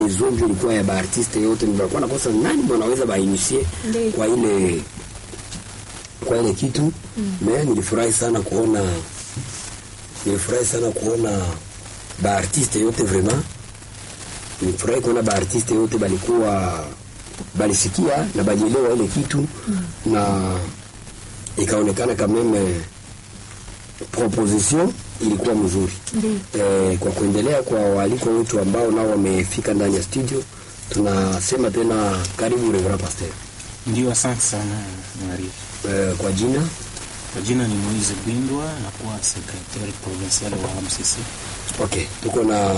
zonjo ilikuwa ya baartiste yote, nilikuwa nakosa nani mwanaweza bainisie Ndiyo. kwa ile kwa ile kitu mm. Me nilifurahi sana kuona nilifurahi sana kuona baartiste yote vraiment, nilifurahi kuona baartiste yote balikuwa balisikia na balielewa ile kitu mm. na ikaonekana kameme proposition ilikuwa mzuri Ndiyo. eh, kwa kuendelea kwa waalikwa wetu ambao nao wamefika ndani ya studio, tunasema tena karibu Reverend Pastor. Ndio, asante sana Maria. Eh, kwa jina Kwa jina ni Moise Bwindwa, nakuwa secretaire provincial wa MCC. okay, tuko na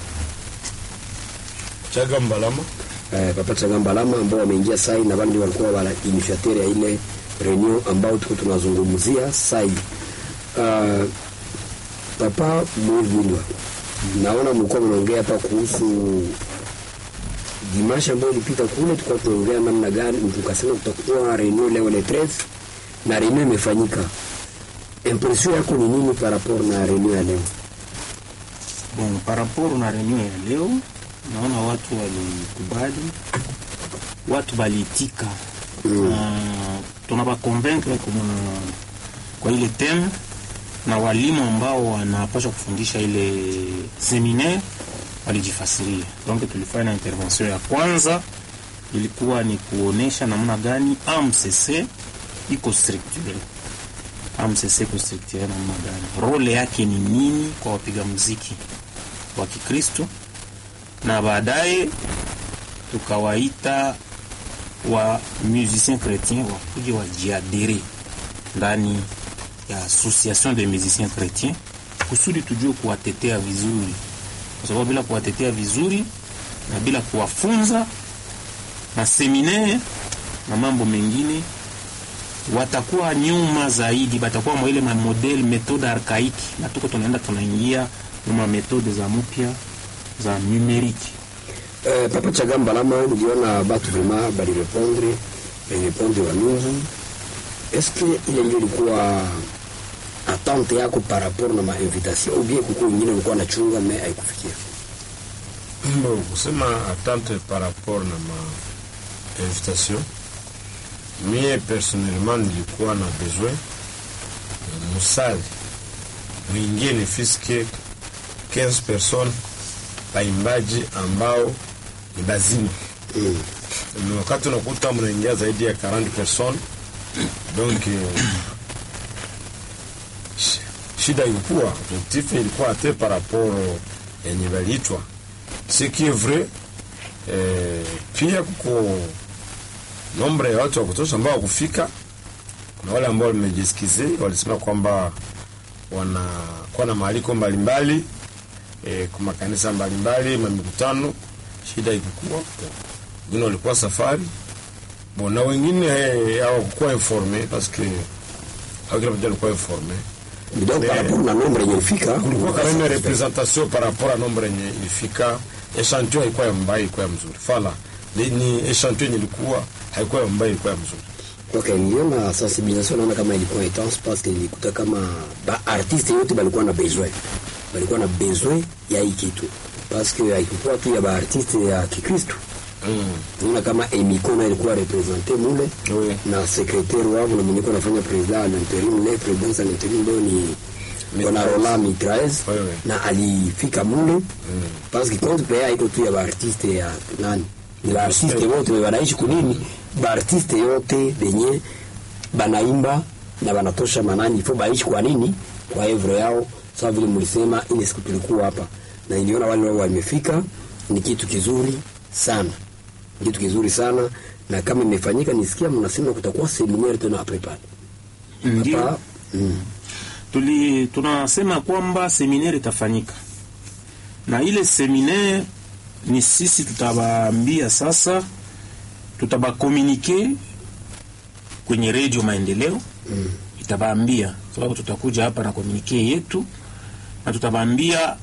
Chaga Mbalama eh, Papa Chagamba Lama ambao wameingia sai na wale ndio walikuwa wala initiateur ya ile reunion ambao tuko tunazungumzia sai. Uh, Papa Moise Bwindwa, naona mlikuwa mnaongea hapa kuhusu dimasha ambayo ilipita kule, tulikuwa tunaongea namna gani, tukasema kutakuwa reunion leo le 13 na reunion imefanyika. Impression yako ni nini par rapport na reunion ya leo? Bon, par rapport na reunion ya leo, naona watu walikubali, watu baliitika Mm. na tunabakonvaincre kwa, kwa ile teme na walimu ambao wanapaswa kufundisha ile seminaire walijifasiria. Donc tulifanya intervention ya kwanza ilikuwa ni kuonesha namna gani AMCC iko structure AMCC iko structure namna gani, role yake ni nini kwa wapiga muziki wa Kikristo, na baadaye tukawaita wa musiciens chrétiens wakuje wajiadere ndani ya association de musiciens chrétiens kusudi tujue kuwatetea vizuri, kwa sababu bila kuwatetea vizuri na bila kuwafunza na seminaire na mambo mengine watakuwa nyuma zaidi, batakuwa mwa ile mamodel metode arkaiki, na tuko tunaenda tunaingia mwa metode za mpya za numeriki. Eh, Papa Chagamba Lama, niliona batu vraiment balirepondre balirepondre wa mingi. Eske ile ndio ilikuwa attente yako par rapport na mainvitation ou bien kuko wengine ulikuwa nachunga me haikufikia? Bon, kusema attente par rapport na ma invitation mie personnellement nilikuwa na besoin ya musali mwingine fiske 15 personnes baimbaji ambao ni bazima Mm. ni wakati unakuta mnaingia zaidi ya 40 personnes donc eh, sh- shida ilikuwa objectif ilikuwa ate par rapport yenye baliitwa ce qui est vrai eh, pia kuko nombre ya watu wa kutosha ambao wakufika kuna wale ambao wamejiskize walisema kwamba wanakuwa na maaliko mbalimbali eh, kwa makanisa mbalimbali mamikutano shida ikikuwa wengine walikuwa safari bon na wengine eh, hawakukuwa informe parce que au kila mtu alikuwa informe Donc par rapport na nombre yenye ilifika kulikuwa quand même representation par rapport à nombre yenye ilifika echantio haikuwa ya mbaya ilikuwa ya mzuri fala ni, ni echantio yenye ilikuwa haikuwa ya mbaya ilikuwa ya mzuri Okay, niliona sensibilisation naona kama ilikuwa intense parce que nilikuta kama ba artiste yote balikuwa na besoin balikuwa na besoin ya hii kitu parce que haikukuwa tu ya ba artiste ya Kikristo mm. naona kama Emikona ilikuwa represente mule Oui. na sekretari wao na mwenye kuwa anafanya president à l'intérim le president à l'intérim leo ni bwana Roland Mitraez Oui, oui. na alifika mule parce que compte pea iko tu ya baartiste ya nani ni baartiste wote wanaishi kunini baartiste yote benye banaimba na banatosha manani ifo baishi kwa nini kwa evre yao sawa vile mlisema ile siku tulikuwa hapa na niliona wale wao wamefika ni kitu kizuri sana ni kitu kizuri sana na kama imefanyika nisikia mnasema kutakuwa seminaire tena après pale Ndio hapa mm. tuli tunasema kwamba seminaire itafanyika na ile seminaire ni sisi tutabaambia sasa, tutabakomunike kwenye redio Maendeleo Mm. itabaambia, sababu tutakuja hapa na komunike yetu na tutabaambia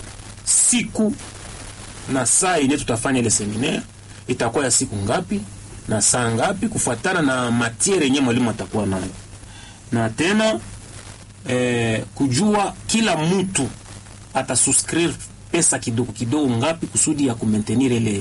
siku na saa ile tutafanya ile seminaire itakuwa ya siku ngapi na saa ngapi, kufuatana na matiere yenyewe mwalimu atakuwa nayo, na tena eh, kujua kila mtu atasuscrire pesa kidogo kidogo ngapi kusudi ya kumaintenir ile